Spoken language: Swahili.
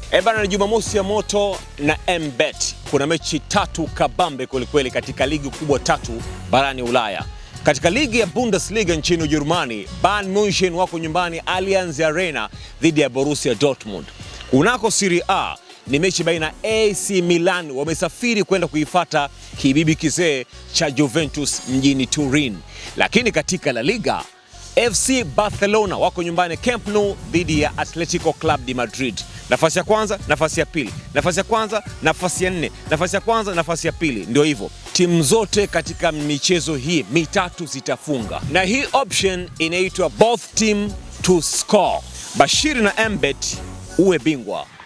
Eh bana, ni Jumamosi ya moto na MBet. Kuna mechi tatu kabambe kwelikweli katika ligi kubwa tatu barani Ulaya. Katika ligi ya Bundesliga nchini Ujerumani, Bayern Munchen wako nyumbani Allianz Arena dhidi ya Borussia Dortmund. Kunako Serie A ni mechi baina ya AC Milan wamesafiri kwenda kuifata kibibi kizee cha Juventus mjini Turin. Lakini katika La Liga FC Barcelona wako nyumbani Camp Nou dhidi ya Atletico Club de Madrid. Nafasi ya kwanza, nafasi ya pili, nafasi ya kwanza, nafasi ya nne, nafasi ya kwanza, nafasi ya pili. Ndio hivyo, timu zote katika michezo hii mitatu zitafunga, na hii option inaitwa both team to score. Bashiri na Mbet, uwe bingwa.